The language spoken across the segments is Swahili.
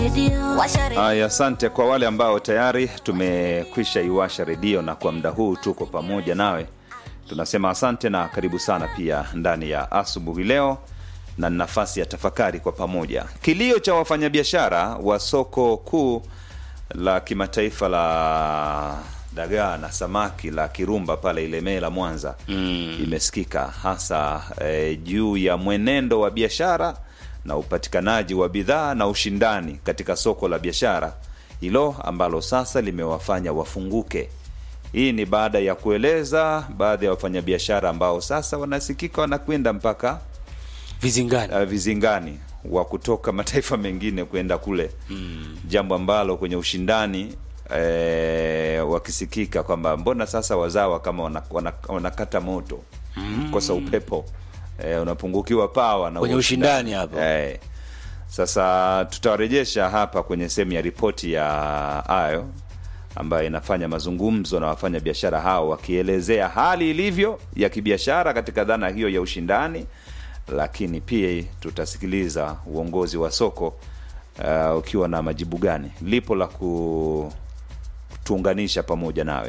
redio washa redio Haya, asante kwa wale ambao tayari tumekwisha iwasha redio na kwa muda huu tuko pamoja nawe, tunasema asante na karibu sana pia ndani ya asubuhi leo na nafasi ya tafakari kwa pamoja. Kilio cha wafanyabiashara wa soko kuu la kimataifa la dagaa na samaki la Kirumba pale Ilemela Mwanza mm. imesikika hasa eh, juu ya mwenendo wa biashara na upatikanaji wa bidhaa na ushindani katika soko la biashara hilo ambalo sasa limewafanya wafunguke. Hii ni baada ya kueleza baadhi ya wafanyabiashara ambao sasa wanasikika wanakwenda mpaka vizingani uh, vizingani wa kutoka mataifa mengine kwenda kule mm. jambo ambalo kwenye ushindani eh, wakisikika kwamba mbona sasa wazawa kama wanakata wana, wanakata moto mm. kosa upepo eh, unapungukiwa pawa na Kwenye huo ushindani hapo. eh. Sasa tutawarejesha hapa kwenye sehemu ya ripoti ya ayo ambayo inafanya mazungumzo na wafanya biashara hao wakielezea hali ilivyo ya kibiashara katika dhana hiyo ya ushindani, lakini pia tutasikiliza uongozi wa soko uh, ukiwa na majibu gani. Lipo la kutuunganisha pamoja nawe.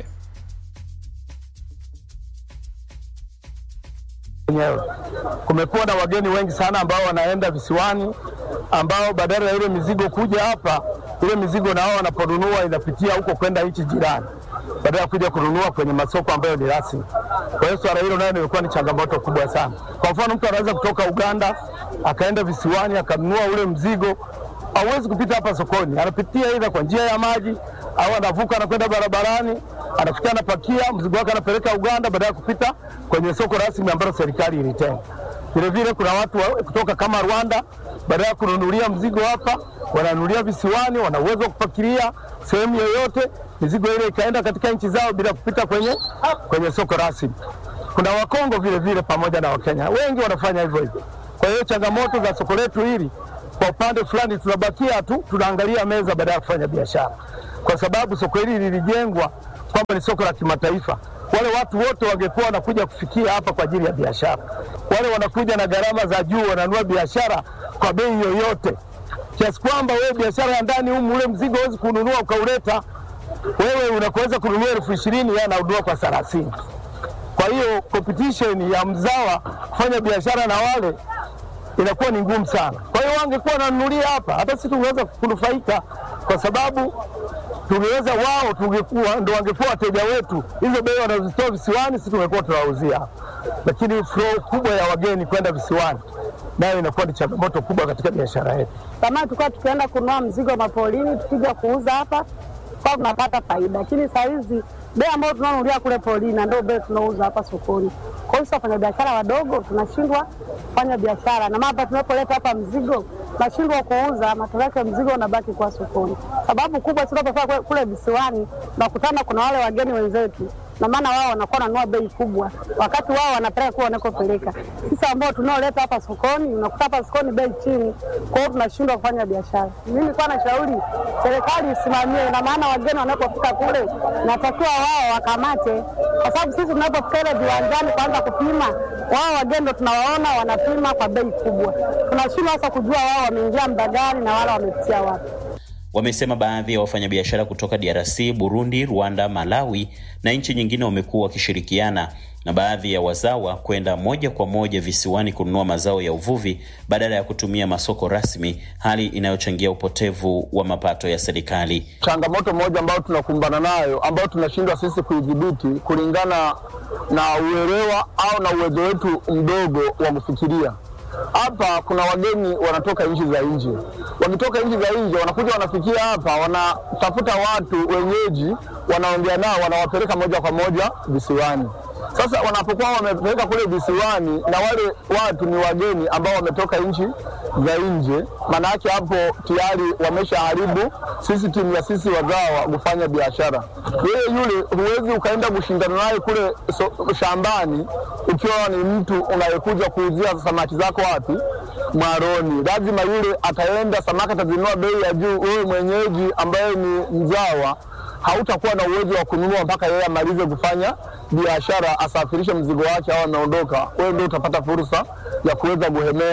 wenyewe. Kumekuwa na wageni wengi sana ambao wanaenda visiwani, ambao badala ya ile mizigo kuja hapa, ile mizigo na wao wanaponunua inapitia huko kwenda nchi jirani, badala ya kuja kununua kwenye masoko ambayo ni rasmi. Kwa hiyo swala hilo nayo limekuwa ni changamoto kubwa sana. Kwa mfano, mtu anaweza kutoka Uganda akaenda visiwani akanunua ule mzigo, hauwezi kupita hapa sokoni, anapitia aidha kwa njia ya maji au anavuka anakwenda barabarani, anafikia anapakia mzigo wake anapeleka Uganda, badala ya kupita kwenye soko rasmi ambalo serikali ilitenga. Vile vile kuna watu wa, kutoka kama Rwanda, badala ya kununulia mzigo hapa, wananunulia visiwani, wana uwezo wa kupakilia sehemu yoyote, mizigo ile ikaenda katika nchi zao bila kupita kwenye, kwenye soko rasmi. Kuna Wakongo vile vile pamoja na Wakenya wengi wanafanya hivyo hivyo. Kwa hiyo changamoto za soko letu hili kwa upande fulani tunabakia tu tunaangalia meza baada ya kufanya biashara, kwa sababu soko hili lilijengwa kwamba ni soko la kimataifa. Wale watu wote wangekuwa wanakuja kufikia hapa kwa ajili ya biashara. Wale wanakuja na gharama za juu, wananunua biashara kwa bei yoyote, kiasi kwamba wewe biashara ya ndani humu, ule mzigo huwezi kununua ukauleta wewe, unakoweza kununua elfu ishirini yeye ananunua kwa thelathini. Kwa hiyo competition ya mzawa kufanya biashara na wale inakuwa ni ngumu sana. Kwa hiyo wangekuwa wananunulia hapa, hata sisi tungeweza kunufaika, kwa sababu tungeweza wao, tungekuwa ndo wangekuwa wateja wetu. Hizo bei wanazozitoa visiwani, sisi tungekuwa tunawauzia hapa, lakini flow kubwa ya wageni kwenda visiwani nayo inakuwa ni changamoto kubwa katika biashara yetu. Zamani tulikuwa tukienda kununua mzigo mapolini, tukija kuuza hapa kwa tunapata faida, lakini saa hizi bei ambayo tunanunulia kule polini na ndio bei tunauza hapa sokoni. Kwa hiyo sisi wafanyabiashara wadogo tunashindwa kufanya biashara, na mapa tunapoleta hapa mzigo tunashindwa kuuza, matokeo yake mzigo unabaki kwa sokoni. Sababu kubwa sisi tunapofika kule- kule visiwani tunakutana, kuna wale wageni wenzetu na maana wao wanakuwa wananunua bei kubwa, wakati wao wanapeleka kule wanakopeleka. Sisi ambao tunaoleta hapa sokoni, unakuta hapa sokoni bei chini, kwa hiyo tunashindwa kufanya biashara. Mimi nilikuwa nashauri serikali isimamie, na maana wageni wanapofika kule natakiwa wao wakamate, kwa sababu sisi tunapofika ile viwanjani kuanza kupima, wao wageni ndo tunawaona wanapima kwa bei kubwa, tunashindwa sasa kujua wao wameingia muda gani na wala wamepitia wapi. Wamesema baadhi ya wafanyabiashara kutoka DRC, Burundi, Rwanda, Malawi na nchi nyingine wamekuwa wakishirikiana na baadhi ya wazawa kwenda moja kwa moja visiwani kununua mazao ya uvuvi badala ya kutumia masoko rasmi, hali inayochangia upotevu wa mapato ya serikali. changamoto moja ambayo tunakumbana nayo ambayo tunashindwa sisi kuidhibiti kulingana na uelewa au na uwezo wetu mdogo wa kufikiria. Hapa kuna wageni wanatoka nchi za nje, wakitoka nchi za nje wanakuja wanafikia hapa, wanatafuta watu wenyeji, wanaongea nao, wanawapeleka moja kwa moja visiwani. Sasa wanapokuwa wamepeleka kule visiwani na wale watu ni wageni ambao wametoka nchi za nje, maana yake hapo tayari wameshaharibu system ya sisi wazawa kufanya biashara. Yeye yule huwezi ukaenda kushindana naye kule so, shambani ukiwa ni mtu unayekuja kuuzia samaki zako wapi mwaroni. Lazima yule ataenda samaki atazinunua bei ya juu, wewe mwenyeji ambaye ni mzawa hautakuwa na uwezo wa kununua mpaka yeye amalize kufanya biashara, asafirishe mzigo wake au ameondoka. Wewe ndio utapata fursa ya kuweza kuhemea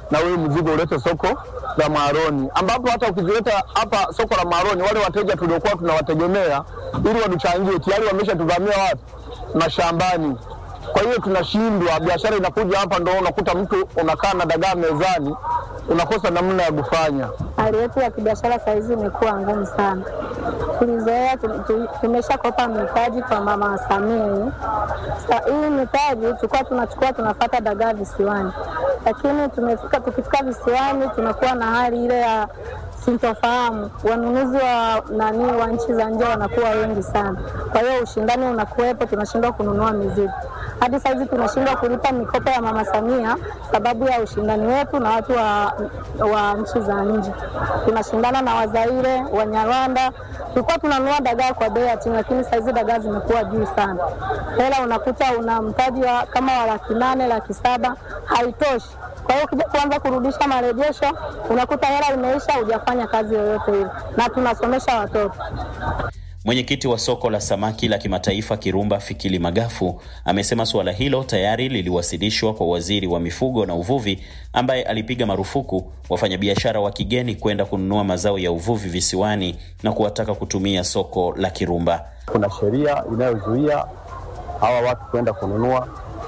na huyu mzigo ulete soko la Mwaroni, ambapo hata ukizileta hapa soko la Mwaroni, wale wateja tuliokuwa tunawategemea ili watuchangie tayari wameshatuvamia wapi? Mashambani. Kwa hiyo tunashindwa, biashara inakuja hapa, ndo unakuta mtu unakaa na dagaa mezani, unakosa namna ya kufanya. Hali yetu ya kibiashara sahizi imekuwa ngumu sana. Tulizoea tu- tu- tumeshakopa mitaji kwa mama Samia hii. Sa- hii mitaji tulikuwa tunachukua tunafata dagaa visiwani, lakini tumefika, tukifika visiwani tunakuwa na hali ile ya sintofahamu. Wanunuzi wa nani wa nchi za nje wanakuwa wengi sana, kwa hiyo ushindani unakuwepo, tunashindwa kununua mizigo. Hadi saizi tunashindwa kulipa mikopo ya mama Samia sababu ya ushindani wetu na watu wa, wa nchi za nje. Tunashindana na Wazaire, Wanyarwanda. Tulikuwa tunanunua dagaa kwa bei ya chini, lakini saizi dagaa zimekuwa juu sana. Hela unakuta una mtaji wa kama wa laki nane, laki saba, haitoshi. Kwa hiyo ukija kuanza kurudisha marejesho, unakuta hela imeisha, hujafanya kazi yoyote ile, na tunasomesha watoto. Mwenyekiti wa soko la samaki la kimataifa Kirumba Fikili Magafu amesema suala hilo tayari liliwasilishwa kwa waziri wa mifugo na uvuvi ambaye alipiga marufuku wafanyabiashara wa kigeni kwenda kununua mazao ya uvuvi visiwani na kuwataka kutumia soko la Kirumba. Kuna sheria inayozuia hawa watu kwenda kununua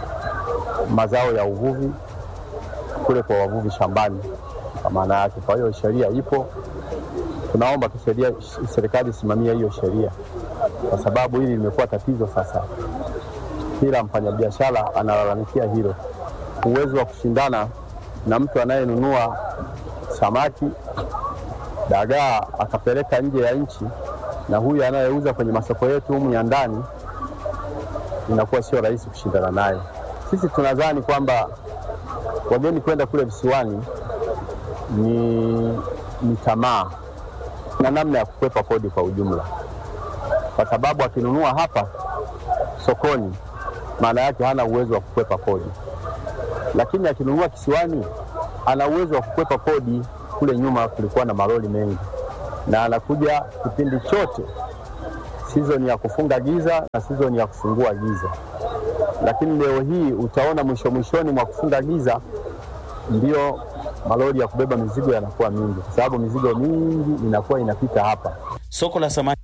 mazao ya uvuvi kule kwa wavuvi shambani, kwa maana yake. Kwa hiyo sheria ipo, tunaomba tu sheria, serikali isimamie hiyo sheria, kwa sababu hili limekuwa tatizo sasa. Kila mfanyabiashara analalamikia hilo, uwezo wa kushindana na mtu anayenunua samaki dagaa akapeleka nje ya nchi na huyu anayeuza kwenye masoko yetu humu ya ndani, inakuwa sio rahisi kushindana naye. Sisi tunadhani kwamba wageni kwenda kule visiwani ni, ni tamaa na namna ya kukwepa kodi kwa ujumla, kwa sababu akinunua hapa sokoni, maana yake hana uwezo wa kukwepa kodi, lakini akinunua kisiwani ana uwezo wa kukwepa kodi. Kule nyuma kulikuwa na malori mengi, na anakuja kipindi chote sizoni ya kufunga giza na sizoni ya kufungua giza, lakini leo hii utaona mwisho mwishoni mwa kufunga giza ndio malori ya kubeba mizigo yanakuwa mingi, kwa sababu mizigo mingi inakuwa inapita hapa. Soko la samaki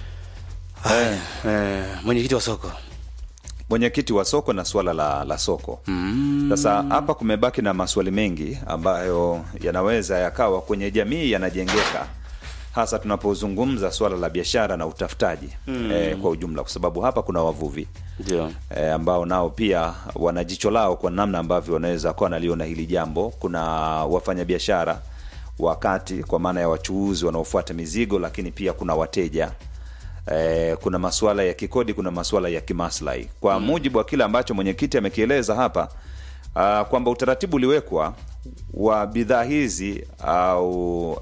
Haya, eh, mwenyekiti wa soko mwenyekiti wa soko na suala la, la soko sasa hapa kumebaki na maswali mengi ambayo yanaweza yakawa kwenye jamii yanajengeka hasa tunapozungumza swala la biashara na utafutaji eh, kwa ujumla kwa sababu hapa kuna wavuvi ndio e, ambao nao pia wana jicho lao kwa namna ambavyo wanaweza kuwa wanaliona hili jambo. Kuna wafanyabiashara wakati kwa maana ya wachuuzi wanaofuata mizigo, lakini pia kuna wateja e, kuna masuala ya kikodi, kuna masuala ya kimaslahi. Kwa mujibu wa kile ambacho mwenyekiti amekieleza hapa uh, kwamba utaratibu uliwekwa wa bidhaa hizi au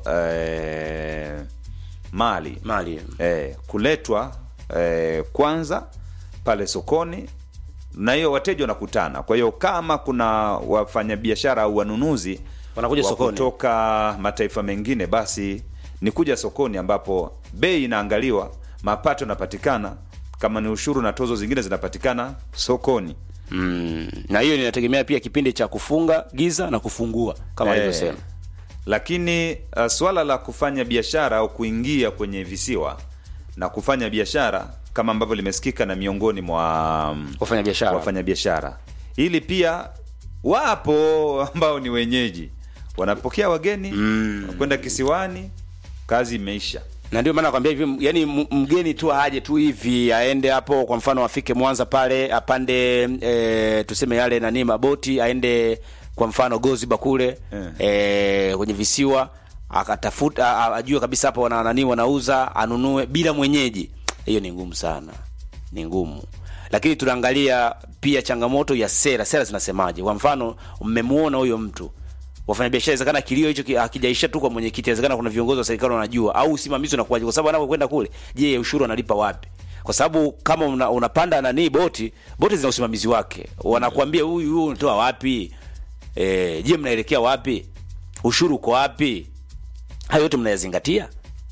e, mali mali eh, kuletwa eh, kwanza pale sokoni na hiyo wateja wanakutana. Kwa hiyo kama kuna wafanyabiashara au wanunuzi Wanakuja wa sokoni. kutoka mataifa mengine, basi ni kuja sokoni ambapo bei inaangaliwa, mapato yanapatikana, kama ni ushuru na tozo zingine zinapatikana sokoni. mm. na hiyo inategemea pia kipindi cha kufunga giza na kufungua kama Eh, alivyosema lakini uh, swala la kufanya biashara au kuingia kwenye visiwa na kufanya biashara kama ambavyo limesikika na miongoni mwa um, Wafanyabiashara. wafanyabiashara, hili pia wapo ambao ni wenyeji wanapokea wageni mm. kwenda kisiwani, kazi imeisha. na ndio maana nakwambia hivi yani m- mgeni tu aje tu hivi aende hapo kwa mfano afike mwanza pale apande e, tuseme yale nani maboti aende kwa mfano goziba kule Eh. e, kwenye visiwa akatafuta a- a- ajue kabisa hapo wana nani wanauza anunue bila mwenyeji hiyo ni ngumu sana ni ngumu lakini tunaangalia pia changamoto ya sera sera zinasemaje kwa mfano mmemuona huyo mtu wafanyabiashara inawezekana kilio hicho ki- hakijaisha tu kwa mwenyekiti inawezekana kuna viongozi wa serikali wanajua au usimamizi unakuwaje kwa sababu anapokwenda kule je ushuru analipa wapi kwa sababu kama una, unapanda nani boti boti zina usimamizi wake wanakuambia huyu huyu unatoa wapi e, je mnaelekea wapi ushuru uko wapi hayo yote mnayazingatia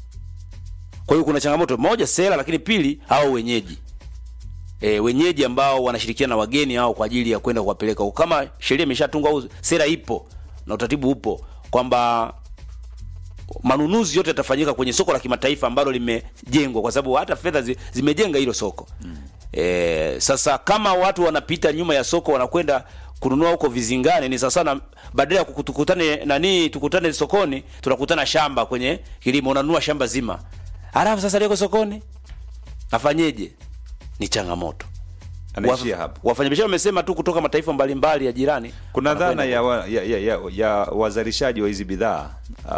kwa hiyo kuna changamoto moja sera lakini pili hao wenyeji e, wenyeji ambao wanashirikiana na wageni hao kwa ajili ya kwenda kuwapeleka huko. Kama sheria imeshatungwa au sera ipo, na utaratibu upo kwamba manunuzi yote yatafanyika kwenye soko la kimataifa ambalo limejengwa, kwa sababu hata fedha zi, zimejenga hilo soko mm. E, sasa kama watu wanapita nyuma ya soko wanakwenda kununua huko vizingani, ni sasa na badala ya kuku- tukutane nani, tukutane sokoni, tunakutana shamba kwenye kilimo, unanunua shamba zima, halafu sasa liko sokoni, afanyeje? Ni changamoto. anaishia Waf- hapo Wafanyabiashara wamesema tu kutoka mataifa mbalimbali ya jirani kuna wanakwenda dhana ya, wa, ya, ya, ya, ya wazalishaji wa hizi bidhaa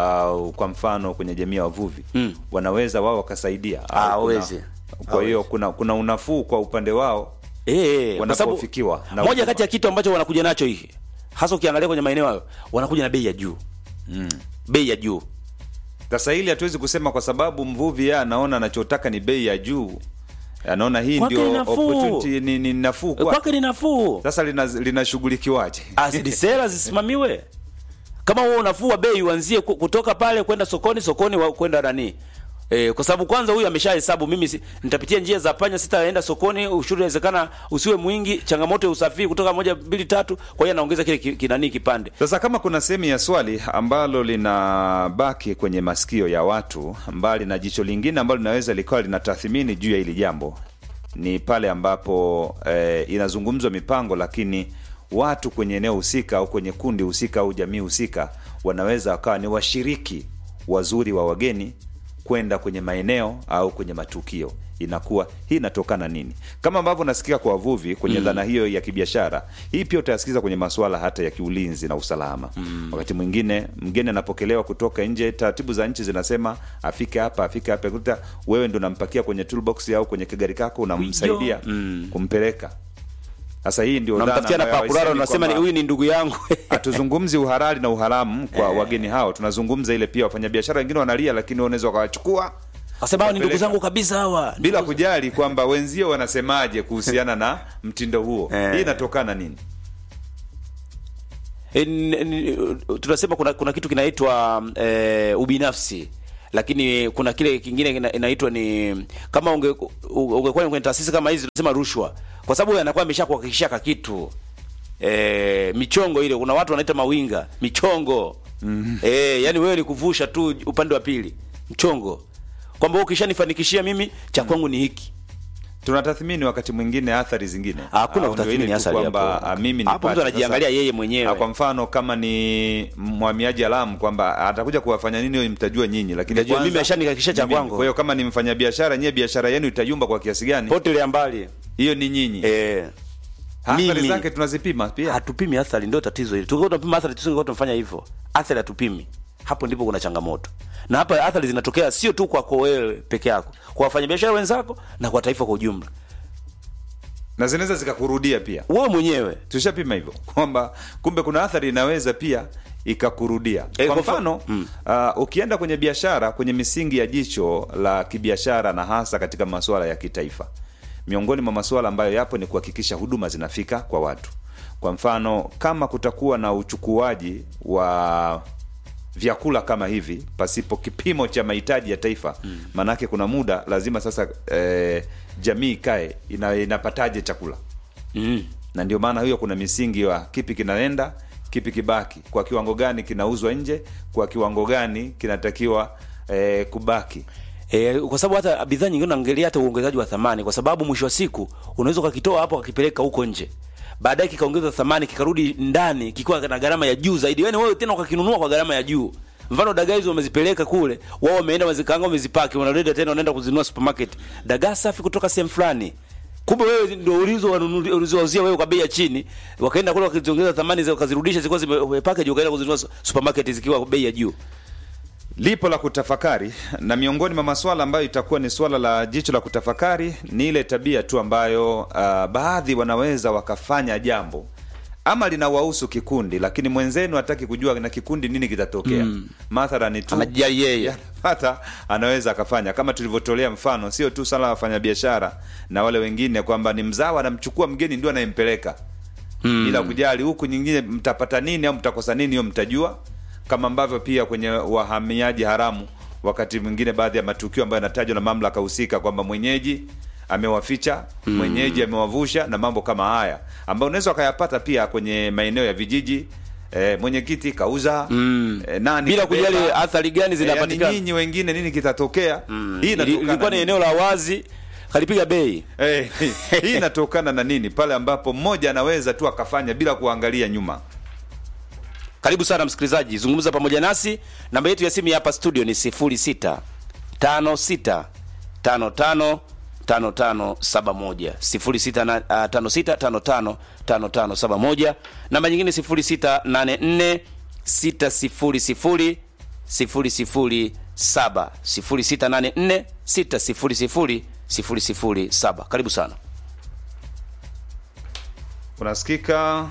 au kwa mfano kwenye jamii ya wavuvi Mm. wanaweza wao wakasaidia Ah, au kuna- hawezi. kwa hiyo kuna kuna unafuu kwa upande wao Eh, kwa sababu Wanapofikiwa na moja huduma. kati ya kitu ambacho wanakuja nacho hiki hasa ukiangalia kwenye maeneo hayo wanakuja na bei ya juu mm. bei ya juu sasa hili hatuwezi kusema kwa sababu mvuvi yeye anaona anachotaka ni bei ya juu anaona hii Kwake ndio ni nafuu. opportunity ni, ni nafuu Eh, kwake kwake ni nafuu sasa lina- linashughulikiwaje asili sera zisimamiwe kama wewe unafua bei uanzie ku- kutoka pale kwenda sokoni sokoni wa- kwenda nani E, kwa sababu kwanza huyu ameshahesabu mimi si, nitapitia njia za panya sitaenda sokoni ushuru inawezekana usiwe mwingi changamoto ya usafiri kutoka moja mbili tatu kwa hiyo anaongeza kile ki- kinani kipande Sasa kama kuna sehemu ya swali ambalo linabaki kwenye masikio ya watu, mbali na jicho lingine ambalo linaweza likawa linatathmini juu ya hili jambo, ni pale ambapo eh, inazungumzwa mipango, lakini watu kwenye eneo husika au kwenye kundi husika au jamii husika wanaweza wakawa ni washiriki wazuri wa wageni kwenda kwenye maeneo au kwenye matukio inakuwa hii inatokana nini kama ambavyo nasikia kwa wavuvi kwenye mm. dhana hiyo ya kibiashara hii pia utayasikiza kwenye masuala hata ya kiulinzi na usalama mm. wakati mwingine mgeni anapokelewa kutoka nje taratibu za nchi zinasema afike hapa afike hapa kuta wewe ndo unampakia kwenye toolbox au kwenye kigari kako unamsaidia Mm. kumpeleka sasa hii ndio dhana unamtafutia na ambayo pakurara haisemi unasema ni kwamba- huyu ni ndugu yangu hatuzungumzi uhalali na uharamu kwa wageni hao tunazungumza ile pia wafanyabiashara wengine wanalia lakini wanaweza wakawachukua Wasema hao ni ndugu Wapeleka. zangu kabisa hawa. bila kujali kwamba wenzio wanasemaje kuhusiana na mtindo huo Eh. hii inatokana nini E, n- n- tunasema kuna kuna kitu kinaitwa e, ubinafsi lakini kuna kile kingine kina- inaitwa ni kama unge u- ungekuwa kwenye taasisi kama hizi tunasema rushwa kwa sababu yeye anakuwa ameshakuhakikishia ka kitu e, michongo ile kuna watu wanaita mawinga michongo mm. e, yani wewe ni kuvusha tu upande wa pili mchongo kwamba wewe ukishanifanikishia mimi cha kwangu ni hiki tunatathmini wakati mwingine athari zingine Hakuna Au ndio kutathmini ile tu athari kwamba hapo. ah, mimi Hapo nipate. mtu anajiangalia Sasa, yeye mwenyewe. ah, kwa mfano kama ni mhamiaji alamu kwamba atakuja kuwafanya nini hiyo mtajua nyinyi lakini Mtajua, kwanza- mimi ashanihakikishia cha mimi- kwangu. kwa hiyo kama ni mfanyabiashara nyie biashara yenu itayumba kwa kiasi gani potelea mbali hiyo ni nyinyi e, athari mimi- zake tunazipima pia hatupimi athari ndio tatizo hili tungekuwa tunapima athari tusingekuwa tunafanya hivyo athari hatupimi hapo ndipo kuna changamoto na hapa athari zinatokea sio tu kwako wewe peke yako kwa wafanyabiashara wenzako na kwa taifa kwa ujumla na zinaweza zikakurudia pia wewe mwenyewe tushapima hivyo kwamba kumbe kuna athari inaweza pia ikakurudia Eh, kwa kwa mfano- mfano Mm. uh, ukienda kwenye biashara kwenye misingi ya jicho la kibiashara na hasa katika masuala ya kitaifa miongoni mwa masuala ambayo yapo ni kuhakikisha huduma zinafika kwa watu kwa mfano kama kutakuwa na uchukuaji wa vyakula kama hivi pasipo kipimo cha mahitaji ya taifa maanake kuna muda lazima sasa eh, jamii ikae ina, inapataje chakula mm. na ndio maana hiyo kuna misingi wa kipi kinaenda kipi kibaki kwa kiwango gani kinauzwa nje kwa kiwango gani kinatakiwa eh, kubaki E, kwa sababu hata bidhaa nyingine unaangalia hata uongezaji wa thamani, kwa sababu mwisho wa siku unaweza ukakitoa hapo ukakipeleka huko nje, baadaye kikaongeza thamani kikarudi ndani kikiwa na gharama ya juu zaidi, yaani wewe tena ukakinunua kwa gharama ya juu. Mfano dagaa hizo wamezipeleka kule, wao wameenda wazikaanga, wamezipaki, wanaleta tena, wanaenda kuzinunua supermarket, dagaa safi kutoka sehemu fulani kumbe wewe ndio ulizo wanunuzi- ulizowauzia wewe kwa bei ya chini, wakaenda kule wakaziongeza thamani zao, wakazirudisha zilikuwa zime package, wakaenda kuzinunua supermarket zikiwa kwa bei ya juu. lipo la kutafakari na miongoni mwa maswala ambayo itakuwa ni swala la jicho la kutafakari ni ile tabia tu ambayo uh, baadhi wanaweza wakafanya jambo ama linawahusu kikundi lakini mwenzenu hataki kujua na kikundi nini kitatokea mm. mathalani tu Anajali yeye. hata anaweza akafanya kama tulivyotolea mfano sio tu sala wafanyabiashara na wale wengine kwamba ni mzawa anamchukua mgeni ndio anayempeleka mm. bila kujali huku nyingine mtapata nini au mtakosa nini hiyo mtajua kama ambavyo pia kwenye wahamiaji haramu wakati mwingine baadhi ya matukio ambayo yanatajwa na mamlaka husika kwamba mwenyeji amewaficha mm. mwenyeji amewavusha na mambo kama haya ambayo unaweza wakayapata pia kwenye maeneo ya vijiji e, mwenyekiti kauza Mm. e, nani bila kabeba. kujali athari gani E, yani zinapatikana nyinyi wengine nini kitatokea Mm. hii Ili- inatokana ilikuwa ni nini? eneo la wazi kalipiga bei Eh, hii inatokana na nini pale ambapo mmoja anaweza tu akafanya bila kuangalia nyuma karibu sana msikilizaji zungumza pamoja nasi namba yetu ya simu ya hapa studio ni 06 56 55 5571 06 na- ah, 56 55 5571 namba nyingine 0684 600 007 0684 600 007 karibu sana unasikika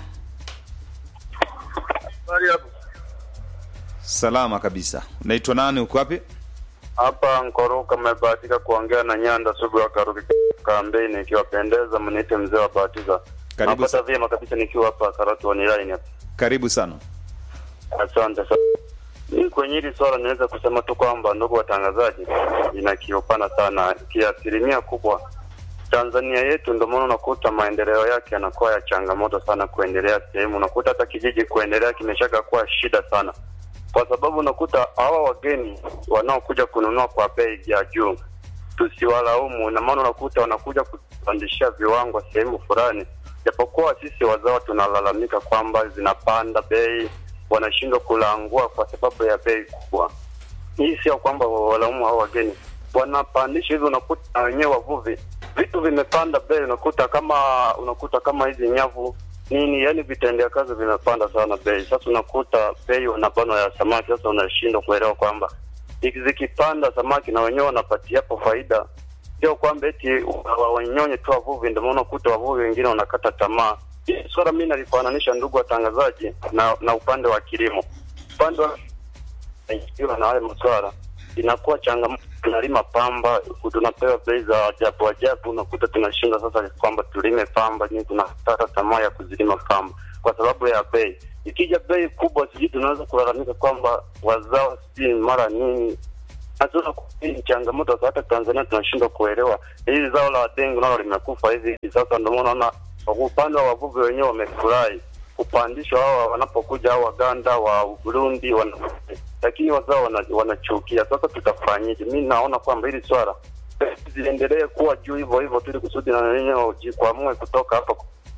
Habari hapo. salama kabisa unaitwa nani uko wapi Hapa Nkoroka mmebahatika kuongea na Nyanda Sugu wa Karuki Kambeni, ikiwapendeza mniite mzee wa batiza. Karibu Napata sa- vyema kabisa nikiwa hapa Karatu online hapa. karibu sana Asante sana. Mimi kwenye hili swala niweza kusema tu kwamba ndugu watangazaji, inakiopana sana kiasilimia kubwa. Tanzania yetu ndio maana unakuta maendeleo yake yanakuwa ya changamoto sana kuendelea sehemu, unakuta hata kijiji kuendelea kimeshaka kuwa shida sana, kwa sababu unakuta hawa wageni wanaokuja kununua kwa bei ya juu, tusiwalaumu, na maana unakuta wanakuja kupandishia viwango sehemu fulani, japokuwa sisi wazawa tunalalamika kwamba zinapanda bei, wanashindwa kulangua kwa sababu ya bei kubwa. Hii sio kwamba walaumu hao wageni wanapandisha hivi, unakuta na wenyewe wavuvi vitu vimepanda bei, unakuta kama unakuta kama hizi nyavu nini, yani vitendea kazi vimepanda sana bei. Sasa unakuta bei wanabanwa ya samaki, sasa unashindwa kuelewa kwamba hiki zikipanda samaki na wenyewe wanapatia hapo faida, sio kwamba eti wa- wanyonye tu wavuvi. Ndio maana unakuta wavuvi wengine wanakata tamaa. Hii swala mimi nalifananisha, ndugu watangazaji, na na upande wa kilimo, upande wa ikiwa na haya maswala inakuwa changamoto. Tunalima pamba, tunapewa bei za ajabu ajabu, unakuta tunashinda sasa kwamba tulime pamba, ni tunakata tamaa ya kuzilima pamba kwa sababu ya bei. Ikija bei kubwa, sijui tunaweza kulalamika kwamba wazao sijui mara nini Hatuna ni changamoto za hata Tanzania tunashindwa kuelewa. Hili zao la dengu nalo limekufa hivi hivi sasa, ndio maana unaona kwa upande wa wavuvi wenyewe wamefurahi kupandishwa hawa wanapokuja hao Waganda wa Burundi wana, lakini wazao wana- wanachukia. Sasa tutafanyaje? Mi naona kwamba hili swala ziendelee kuwa juu hivyo hivyo tu, ili kusudi na wenyewe wajikwamue kutoka hapa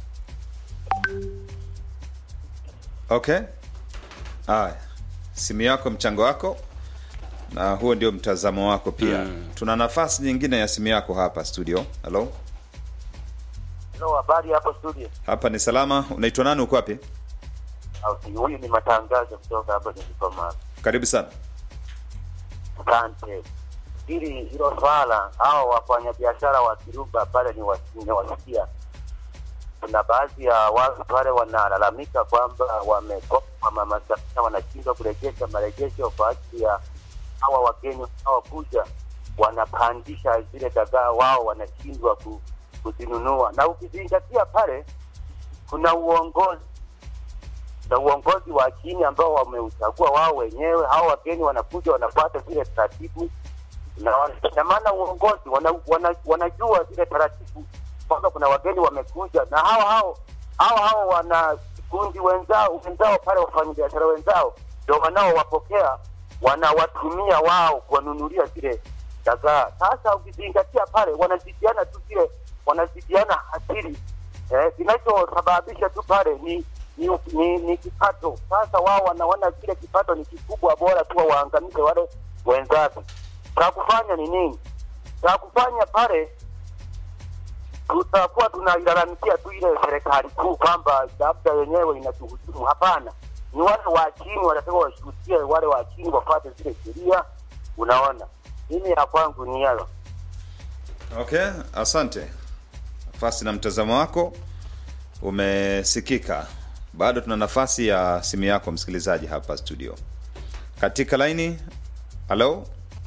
okay haya simu yako mchango wako na huo ndio mtazamo wako pia mm. tuna nafasi nyingine ya simu yako hapa studio halo Hello, habari hapo studio. hapa ni salama unaitwa nani uko wapi Okay, huyu ni matangazo kutoka hapa Dodoma. karibu sana Asante. Hili hilo swala hao wafanyabiashara wa Kiruba pale ni wasikia. Kuna baadhi ya watu pale wanalalamika kwamba wamekopa mama Samia wanashindwa kurejesha marejesho kwa ajili ya hawa wageni hawakuja, wanapandisha zile dagaa, wao wanashindwa ku, kuzinunua, na ukizingatia pale kuna uongozi na uongozi wa chini ambao wameuchagua wao wenyewe. Hao wageni wanakuja wanafuata zile taratibu, na wana- na maana uongozi wana, wana, wanajua zile taratibu kwamba kuna wageni wamekuja, na hao hao hao hao wana kundi wenzao wenzao pale, wafanyabiashara wenzao ndio wanaowapokea wanawatumia wao kuwanunulia zile dagaa. Sasa ukizingatia pale, wanazidiana tu zile, wanazidiana hasiri eh, kinachosababisha tu pale ni ni, ni, ni kipato. Sasa wao wanaona kile kipato ni kikubwa, bora tu waangamize wale wenzake. Cha kufanya ni nini? Cha kufanya pale tutakuwa tunailalamikia tu ile serikali kuu kwamba labda yenyewe inatuhujumu. Hapana, ni wale wa chini wanataka washuhudie, wale wa chini wafuate zile sheria. Unaona, mimi ya kwangu ni hayo. okay asante nafasi na mtazamo wako umesikika bado tuna nafasi ya simu yako msikilizaji hapa studio katika laini halo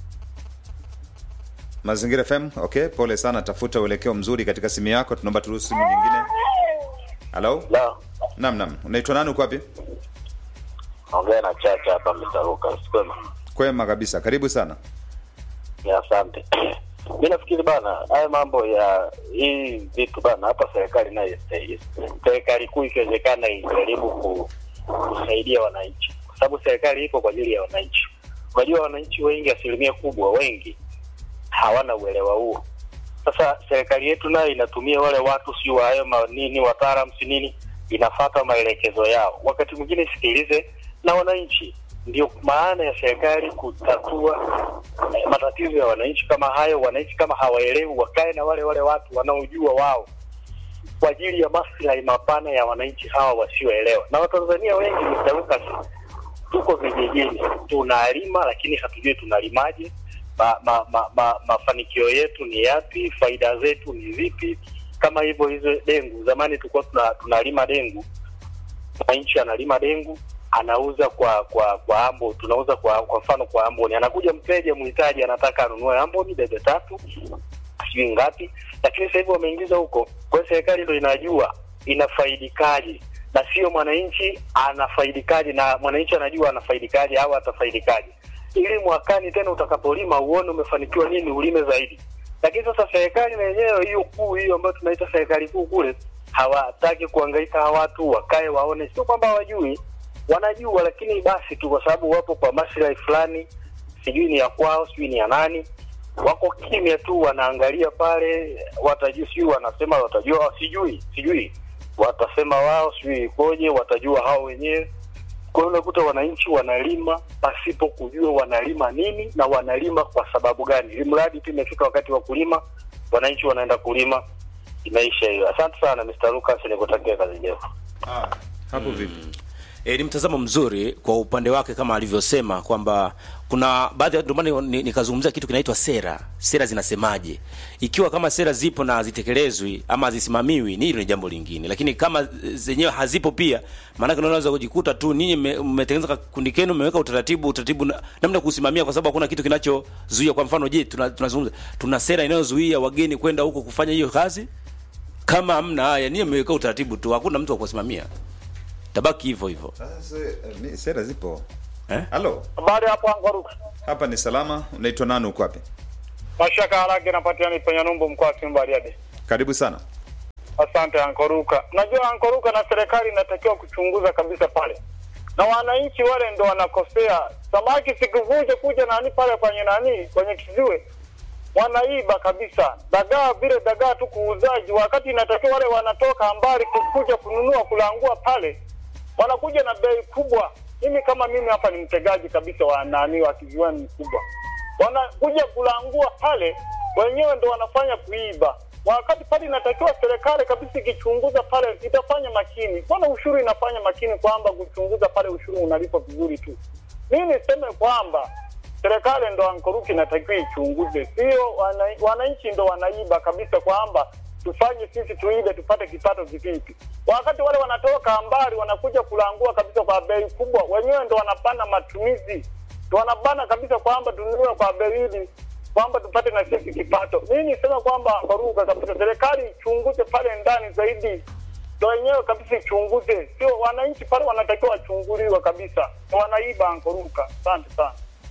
mazingira fm okay pole sana tafuta uelekeo mzuri katika simu yako tunaomba turuhusu simu nyingine halo La, nam nam unaitwa nani uko wapi ongea na Chacha hapa Mtaruka. Sikwema. kwema kabisa karibu sana Ya, asante. Mi nafikiri bana, haya mambo ya hii vitu bana, hapa serikali nayo serikali kuu ikiwezekana ijaribu ku, kusaidia wananchi, kwa sababu serikali iko kwa ajili ya wananchi. Unajua, wananchi wengi, asilimia kubwa, wengi hawana uelewa huo. Sasa serikali yetu nayo inatumia wale watu si wa hayo ma- nini wataalamu si nini, inafata maelekezo yao, wakati mwingine isikilize na wananchi. Ndio maana ya serikali kutatua eh, matatizo ya wananchi kama hayo. Wananchi kama hawaelewi, wakae na wale wale watu wanaojua wao kwa ajili ya maslahi mapana ya wananchi hawa wasioelewa. Na Watanzania wengi Mr. Lucas, tuko vijijini tunalima, lakini hatujui tunalimaje. Ma, ma, ma, ma, mafanikio yetu ni yapi? Faida zetu ni zipi? Kama hivyo hizo dengu, zamani tulikuwa tuna, tunalima dengu, mwananchi analima dengu anauza kwa kwa kwa ambo, tunauza kwa kwa mfano kwa amboni, anakuja mteja mhitaji anataka anunue amboni debe tatu sijui ngapi, lakini sasa hivi wameingiza huko. Kwa hiyo serikali ndo inajua inafaidikaje na sio mwananchi anafaidikaje, na mwananchi anajua anafaidikaje au atafaidikaje, ili mwakani tena utakapolima uone umefanikiwa nini, ulime zaidi. Lakini sasa serikali na yenyewe hiyo kuu hiyo ambayo tunaita serikali kuu kule, hawataki kuhangaika hawa watu wakae waone, sio kwamba hawajui, wanajua, lakini basi tu kwa sababu wapo kwa maslahi fulani, sijui ni ya kwao, sijui ni ya nani wako kimya tu, wanaangalia pale, watajua sijui wanasema watajua, sijui sijui watasema wao, sijui ikoje, watajua hao wenyewe. Kwa hiyo unakuta wananchi wanalima pasipo kujua wanalima nini na wanalima kwa sababu gani, ili mradi tu imefika wakati wa kulima, wananchi wanaenda kulima, imeisha hiyo. Asante sana Mr. Lucas, nikutakia kazi njema. hapo vipi E, ni mtazamo mzuri kwa upande wake kama alivyosema kwamba kuna baadhi ya ndio maana ni- nikazungumzia kitu kinaitwa sera. Sera zinasemaje? Ikiwa kama sera zipo na hazitekelezwi ama hazisimamiwi, ni hilo ni jambo lingine, lakini kama zenyewe hazipo pia, maanake unaweza kujikuta tu ninyi mme- mmetengeneza kundi kenu, mmeweka utaratibu utaratibu na- namna ya kusimamia, kwa sababu hakuna kitu kinachozuia. Kwa mfano, je, tuna- tunazungumza tuna sera inayozuia wageni kwenda huko kufanya hiyo kazi? Kama hamna haya, ninyi mmeweka utaratibu tu, hakuna mtu wa kusimamia, tabaki hivyo hivyo. Sasa, eh, mi- sera zipo Eh? halo Habari hapo Angaruka. hapa ni salama unaitwa nani uko wapi Mashaka haraka napatikana Penya Numbu mkoa wa Simba Bariadi. karibu sana Asante Ankoruka. Unajua Ankoruka, na serikali inatakiwa kuchunguza kabisa pale, na wananchi wale ndo wanakosea. Samaki sikuvuje kuja nani pale kwenye nani kwenye kiziwe, wanaiba kabisa dagaa, vile dagaa tu kuuzaji, wakati inatakiwa wale wanatoka mbali kuja kununua kulangua pale, wanakuja na bei kubwa. Mimi kama mimi hapa ni mtegaji kabisa wa nani wa kiziwani mkubwa, wanakuja kulangua pale, wenyewe ndo wanafanya kuiba, wakati pale inatakiwa serikali kabisa ikichunguza pale itafanya makini. Mbona ushuru inafanya makini kwamba kuchunguza pale ushuru unalipa vizuri tu? Mimi niseme kwamba serikali ndo ankoruki inatakiwa ichunguze, sio wana- wananchi ndo wanaiba kabisa, kwamba tufanye sisi tuibe tupate kipato kivipi, wakati wale wanatoka mbali wanakuja kulangua kabisa kwa bei kubwa, wenyewe ndo wanapanda matumizi, ndo wanabana kabisa kwamba tununue kwa bei hili kwamba tupate na sisi kipato. Mimi nisema kwamba Karuga kabisa, serikali ichunguze pale ndani zaidi, ndo wenyewe kabisa ichunguze, sio wananchi pale wanatakiwa wachunguliwe kabisa, wanaiba Ankoruka. Asante sana.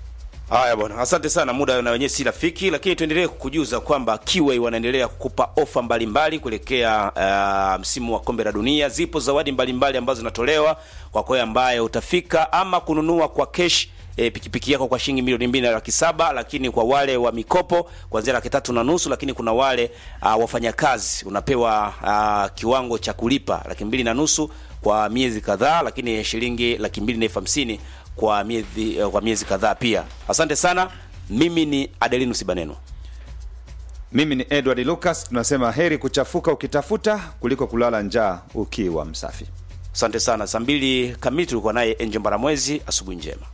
Haya bwana, asante sana. Muda na wenyewe si rafiki, lakini tuendelee kukujuza kwamba Kiway wanaendelea kukupa ofa mbalimbali kuelekea uh, msimu wa kombe la dunia. Zipo zawadi mbalimbali ambazo zinatolewa kwa kwa ambaye utafika ama kununua kwa cash E, pikipiki yako kwa shilingi milioni mbili na laki saba lakini kwa wale wa mikopo kuanzia laki tatu na nusu lakini kuna wale uh, wafanyakazi unapewa uh, kiwango cha kulipa laki mbili na nusu kwa miezi kadhaa lakini shilingi laki mbili na elfu hamsini kwa miezi kwa miezi kadhaa pia. Asante sana. Mimi ni Adelinus Baneno. mimi ni edward lucas tunasema heri kuchafuka ukitafuta kuliko kulala njaa ukiwa msafi Asante sana. Saa mbili kamili tulikuwa naye Enje Mbaramwezi. Asubuhi njema.